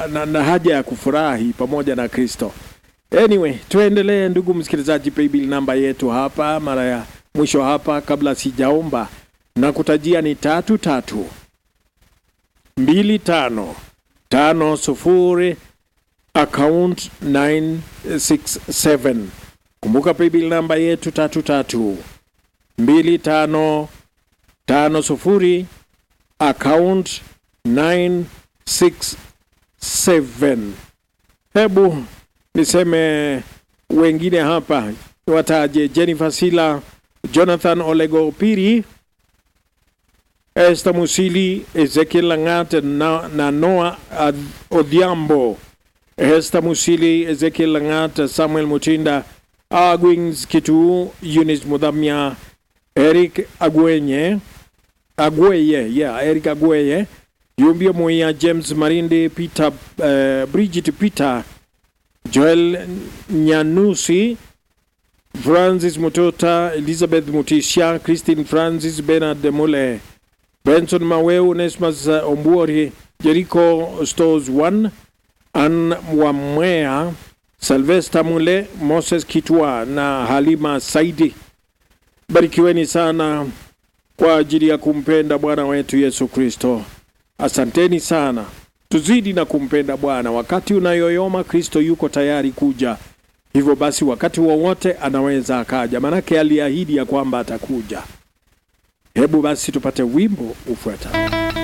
na, na, na haja ya kufurahi pamoja na Kristo. Anyway, tuendelee ndugu msikilizaji, paybill namba yetu hapa mara ya mwisho hapa, kabla sijaomba na kutajia ni tatu tatu mbili tano tano sufuri account 967. Kumbuka paybill namba yetu tatu tatu mbili tano tano sufuri account 967. Hebu niseme wengine hapa wataje: Jennifer Sila, Jonathan Olego Piri, Esther Musili, Ezekiel Langat na, na Noah Ad- Odhiambo, Esther Musili, Ezekiel Langat, Samuel Mutinda, Agwings Kitu, Eunice Mudhamya, Eric Agwenye, Agweye, yeah, Eric Agweye, Yumbia Moya, James Marinde, Peter, uh, Bridget Peter, Joel Nyanusi, Francis Mutota, Elizabeth Mutisha, Christine Francis, Bernard Mule, Benson Maweu, Nesmas uh, Ombuori, Jericho Stores 1, Ann Wamwea, Sylvester Mule, Moses Kitwa na Halima Saidi. Barikiweni sana kwa ajili ya kumpenda Bwana wetu Yesu Kristo. Asanteni sana. Tuzidi na kumpenda Bwana. Wakati unayoyoma, Kristo yuko tayari kuja. Hivyo basi, wakati wowote anaweza akaja, manake aliahidi ya kwamba atakuja. Hebu basi tupate wimbo ufuatao.